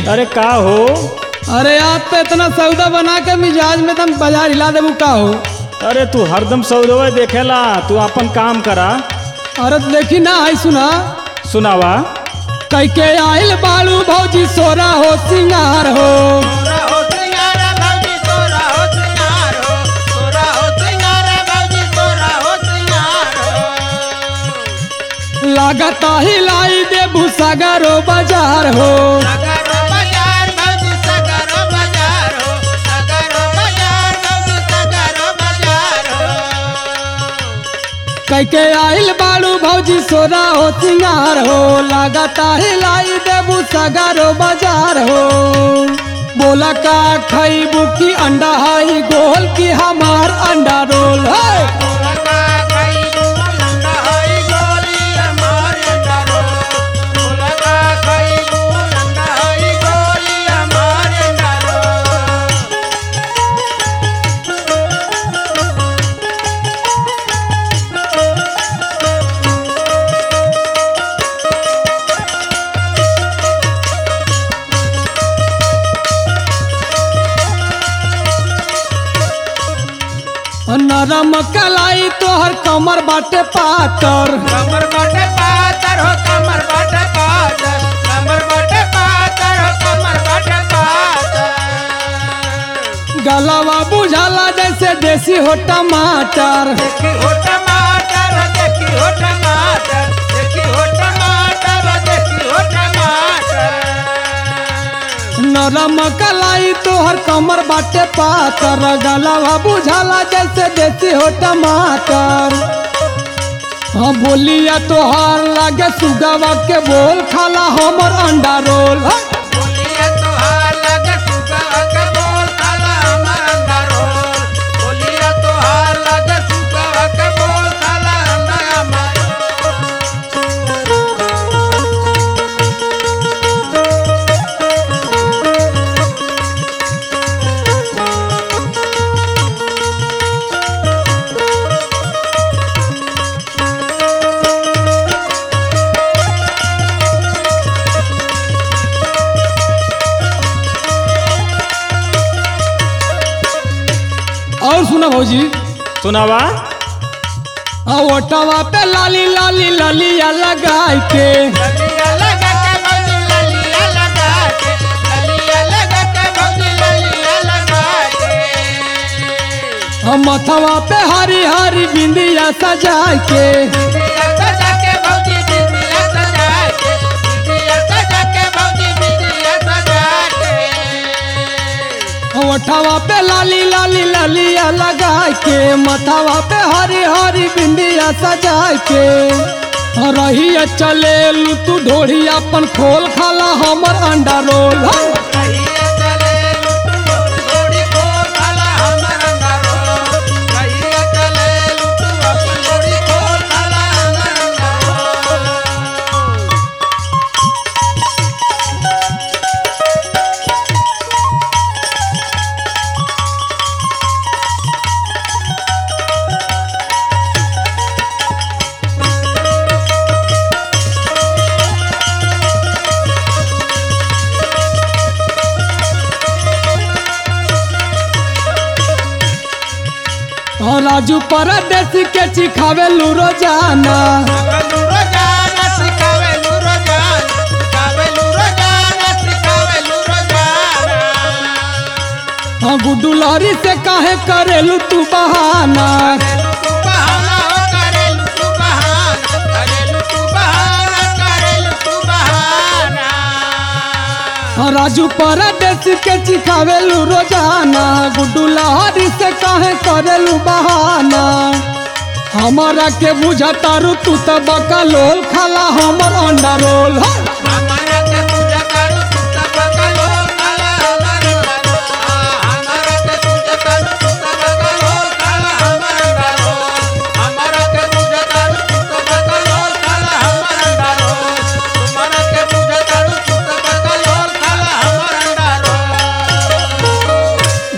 अरे का हो अरे आज तो इतना सौदा बना के मिजाज में तुम बाजार हिला देबू का हो अरे तू हरदम सौदवा देखेला तू अपन काम करा अरे तो देखी ना है सुना सुनावा कई के आइल बालू भौजी सोरा हो सिंगार हो तोरा हो सिंगार भौजी तोरा हो सिंगार हो तोरा हो सिंगार भौजी तोरा हो सिंगार हो लागता हिलाई देबू सगरो बाजार हो सगरो बाजार भौजी सगरो बाजार हो सगरो बाजार भौजी सगरो बाजार हो कई के आइल बालू भौजी सोरा हो सिंगार हो लागता हिलाई देबू सगरो बाजार हो बोला का खैबू की अंडा हाई गोल की हमार अंडा रोल है लगा गई लंडा हई गोली हमार अंडरो लगा गई लंडा हई गोली हमार अंडरो नरम कलाई तोहर कमर बाटे पातर कमर बाटे पातर हो कमर बाटे पातर कमर बाटे पातर हो कमर बाटे पातर गलावा बुझाला जैसे देसी हो टमाटर देखी हो टमाटर देखी हो टमाटर देखी हो टमाटर देखी हो टमाटर नरम कलाई तोहर कमर बाटे पातर गलावा बुझाला जैसे देसी हो टमाटर हाँ बोलिया तोहार लागे सुगवा के बोल खाला हमर अंडा रोल है। बोलिए तोहार लगे सुगा के बोल खाला हमर अंदर रोल बोलिए तोहार लगे सुगा के बोल खाला हमर अंदर और सुना भौजी सुनावा आ ओटवा पे लाली लाली ललिया लगाई के ललिया लगा के भौजी ललिया लगा के ललिया लगा के भौजी ललिया लगा के आ मथवा पे हरी हरी बिंदिया सजाई के बिंदिया सजा के भौजी बिंदिया सजा के बिंदिया सजा के भौजी बिंदिया सजा के ओठवा पे लाली लाली ललिया लगाई के मथवा पे हरी हरी बिंदिया सजाई के आ रही चले लू तू ढोड़ी अपन खोल खाला हमर अंडा रोल है। कहिए चले लुटू थोड़ी को खाला हमर अंदरो कहिए चले लुटू अपन थोड़ी को खाला हमर अंदरो आ राजू परदेसी के चिखावे लू रोजाना सिखावे रोजाना सिखावे रोजाना सिखावे रोजाना सिखावे रोजाना आ गुड्डू लहरी से काहे करेलू तू बहाना करेलू तू बहाना हो करेलू तू बहाना करेलू तू बहाना करेलू तू बहाना आ राजू परदेसी के चिखावे लू रोजाना गुड्डू लहरी से काहे करेलू बहाना हमारा के बुझा तारू तू तो बका लोल खाला हमर अंडा रोल है हम